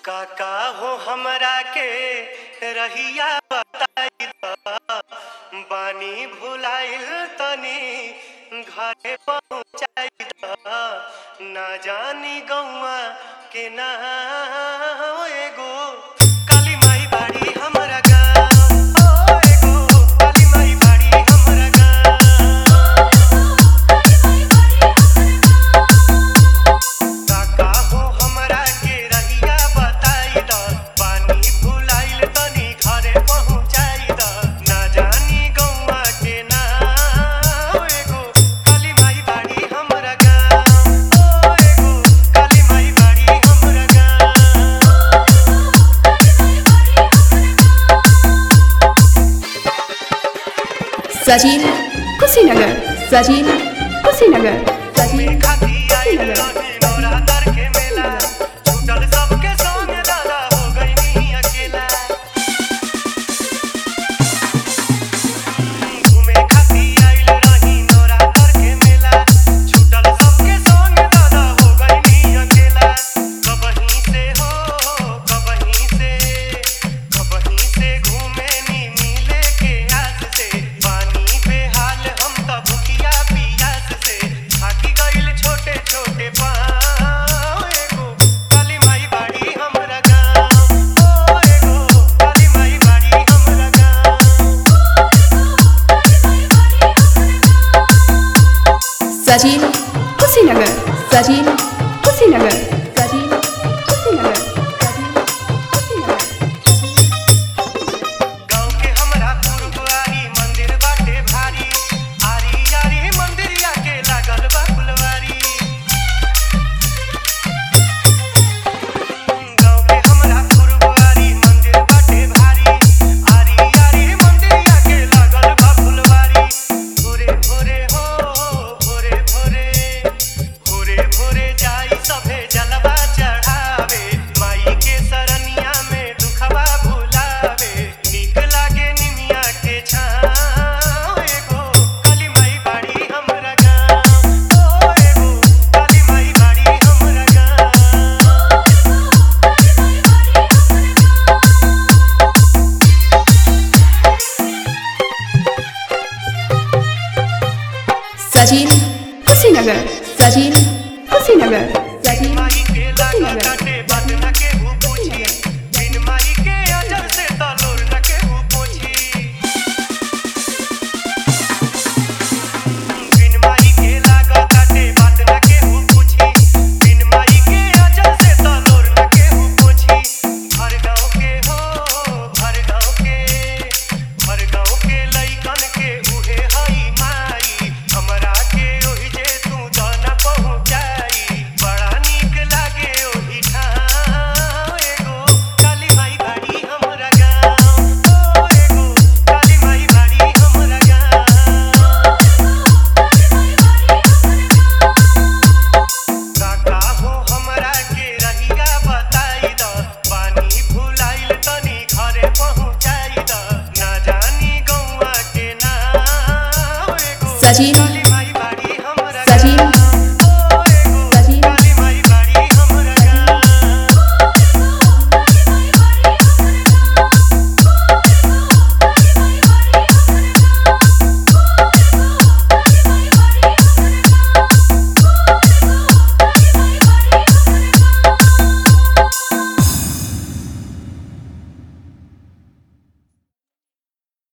काका हो हमरा के रहिया बताई द बानी भुलाइल तनी घरे पहुँचाई द ना जानी गौआ के ना एगो काली माई बाड़ी हमरा गाँव ओ एगो काली माई बाड़ी हमरा गाँव काका हो हमरा के रहिया बताई द पानी भुलाइल तनी घरे पहुँचाई द ना जानी गौआ के ना एगो काली माई बाड़ी हमरा गाँव ओ एगो काली माई बाड़ी हमरा गाँव सचिन कुशीनगर सचिन कुशीनगर सचिन खाती आइल कुशीनगर रहे नवरात्र के मेला छूटल सबके संग दादा हो गई अकेला घूमे खाती आइल रही नवरात्र के मेला छूटल सबके संग दादा हो गई अकेला कबहीं से हो कबहीं से कबहीं से घूमे नी मिले के आस से पानी बेहाल हम त भुखिया पियास से थाकी गइल छोटे छोटे पाँव एगो काली माई बाड़ी हमरा गाँव ओ एगो काली माई बाड़ी हमरा गाँव सचिन कुशीनगर सचिन कुशीनगर सचिन कुशीनगर सचिन कुशीनगर गाँव के हमरा पुरबारी मंदिर बाटे भारी आरी आरी मंदिरिया के लागल बा फुलवारी गाँव के हमरा पुरबारी मंदिर बाटे भारी आरी आरी मंदिरिया के लागल बा फुलवारी भोरे भोरे हो भोरे भोरे भोरे भोरे जाई सभे जलवा चढ़ावे माई के सरनिया में दुखवा भुलावे नीक लागे निमिया के छाँव एगो काली माई बाड़ी हमरा गाँव ओ एगो काली माई बाड़ी हमरा गाँव सचिन कुशीनगर सचिन कुशीनगर सचिन माई के लागा कुशीनगर काटे बात न केहू पूछी बिन माई के अजर से तलोर न केहू पूछी बिन माई के लागा काटे बात न केहू पूछी बिन माई के अजर से तलोर न केहू पूछी हर गाँव के हो हर गाँव के हर गाँव के लइकन के उहे हई माई हमरा के ओहि जे तू दाना पहुँचाई बड़ा नीक लागे ओहि ठाम एगो काली माई बाड़ी हमरा गाँव ओ एगो काली माई बाड़ी हमरा गाँव काका हो हमरा के रहिया बताई द पानी भुलाइल तनी घरे पहुँचाई द ना जानी गौआ के नाम एगो सचिन